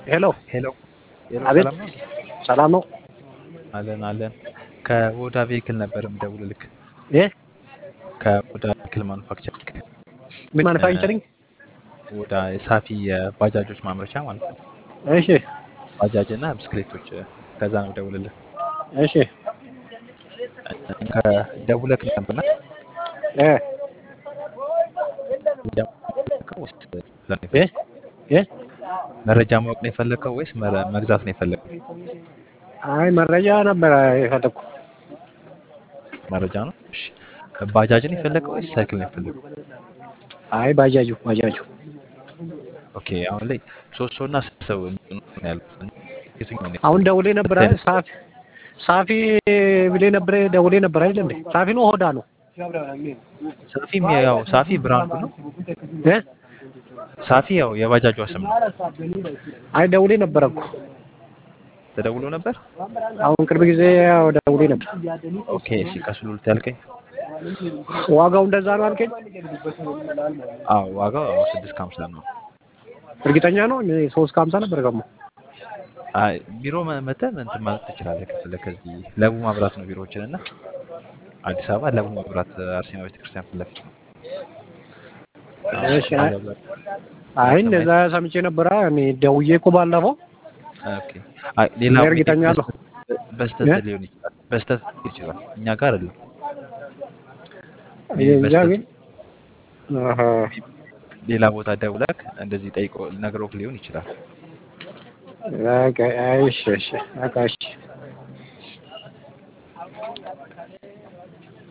ሄሎ ሄሎ ሄሎ፣ አቤት ሰላም ነው? ሰላም ነው አለን አለን። ከቦዳ ቬሂክል ነበር የምደውልልክ። እ ከቦዳ ቬሂክል ማኑፋክቸሪንግ ምን ማኑፋክቸሪንግ ወዳ ሳፊ የባጃጆች ማምረቻ ማለት ነው። እሺ ባጃጅ እና ብስክሌቶች ከዛ ነው ደውልልህ። እሺ ከደውለክ ነበርና እ እ እ መረጃ ማወቅ ነው የፈለግከው ወይስ መረ- መግዛት ነው የፈለግከው? አይ መረጃ ነበረ የፈለኩ መረጃ ነው። እሺ ባጃጅ ነው የፈለግከው ወይስ ሳይክል ነው የፈለግከው? አይ ባጃጁ ባጃጁ ኦኬ አሁን ላይ ሶስት ሰው እና ስድስት ሰው ነው ያሉት። የትኛው ነው? አሁን ደውሌ ነበር አይደል ሳፊ ሳፊ ብሌ ነበር ደውሌ ነበር አይደል እንዴ ሳፊ ነው ሆዳ ነው ሳፊም ያው ሳፊ ብራንዱ ነው። እ ሳፊ ያው የባጃጇ ስም ነው። አይ ደውሌ ነበር እኮ ተደውሎ ነበር። አሁን ቅርብ ጊዜ ያው ደውሌ ነበር ኦኬ እሺ ቀስሉልት ያልከኝ? ዋጋው እንደዛ ነው አልከኝ አዎ ዋጋው አዎ ስድስት ከሀምሳ ነው። እርግጠኛ ነው እኔ ሶስት ከሀምሳ ነበር ገሞ አይ ቢሮ መ- መተህ እንትን ማለት ትችላለህ ከፈለክ። ከዚህ ለቡ ማብራት ነው ቢሮዎችን እና አዲስ አበባ ለቡ ማብራት አርሴማ ቤተክርስቲያን ፊት ለፊት ነው። እሺ አይ አይ እንደዛ ሰምቼ ነበረ እኔ ደውዬ እኮ ባለፈው ኦኬ አይ ሌላ እኔ እርግጠኛ አለሁ። በስተት እ? ሊሆን ይችላል። በስተት ሊሆን ይችላል። እኛ ጋር አይደለም። እንጃ ግን አሀ ሌላ ቦታ ደውለክ እንደዚህ ጠይቆ ነግሮክ ሊሆን ይችላል። በቃ እሺ እሺ በቃ እሺ